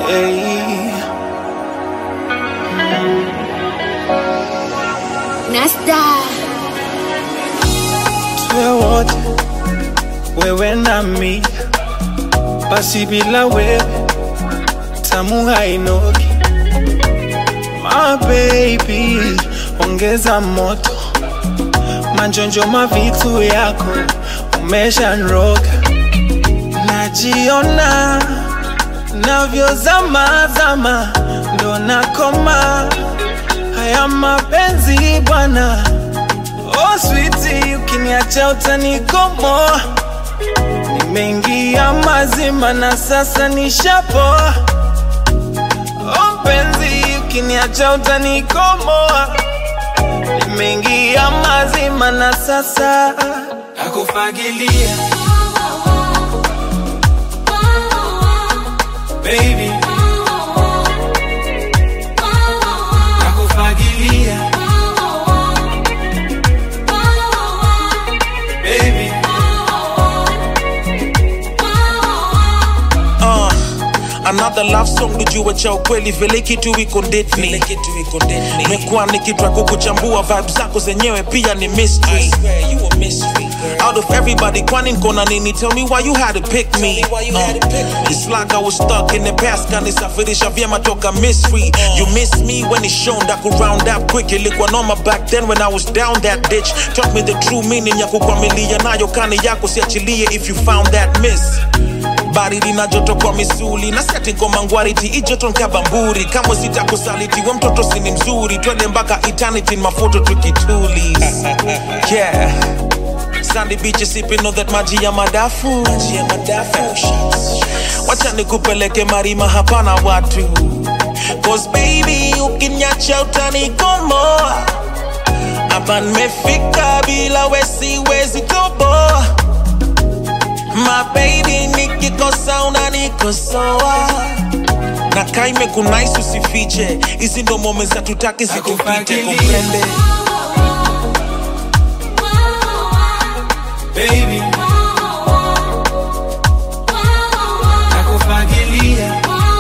Hey. Nasta Tuwe wote wewe nami, basi bila wewe tamu hainoki. My baby, ongeza moto, manjonjo mavitu yako umeshanroga, najiona navyozama zama, ndo nakoma haya mapenzi bwana. Oh sweetie, ukiniacha utanikomoa. Nimeingia mazima na sasa nishapoa. Oh mpenzi, ukiniacha utanikomoa. Nimeingia mazima na sasa nakufagilia baby, nakufagilia baby. Uh, another love song nijue cha ukweli vile kitu iko ndetni mekuwa nikitwa kukuchambua vibe zako zenyewe pia ni mystery out of everybody kwani nkona nini tell me why you had to pick me uh, it's like I was stuck in the past kanisafirisha vyema toka mystery you miss me when it's shown that could round up quick ilikuwa noma back then when I was down that ditch taught me the true meaning ya kukwamilia nayo kani yako siachilie if you found that miss baridi na joto kwa misuli na seti ngoma ngwariti ijoto nkabamburi kamwe sitakusaliti we mtoto sini mzuri twende mpaka eternity mafoto tukituli yeah sandy beach sipping on that maji ya madafu maji ya madafu wacha nikupeleke marima hapana watu cause baby ukinyacha utanikomoa hapa nimefika bila wesiwezi toboa My baby nikikosa unanikosoa na kaime kunais usifiche hizi ndo mome za tutaki zikupite Nakufagilia. komprende baby, nakufagilia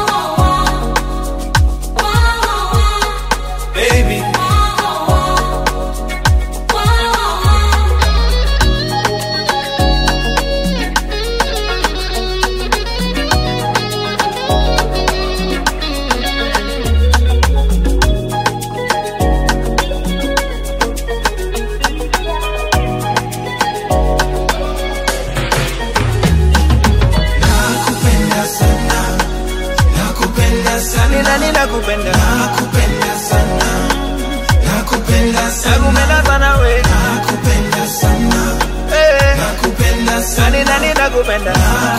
baby. Nakupenda sana, nakupenda sana, nani nakupenda, nakupenda sana, nakupenda sana, nakupenda sana we, nakupenda sana, nakupenda sana, nani nani nakupenda,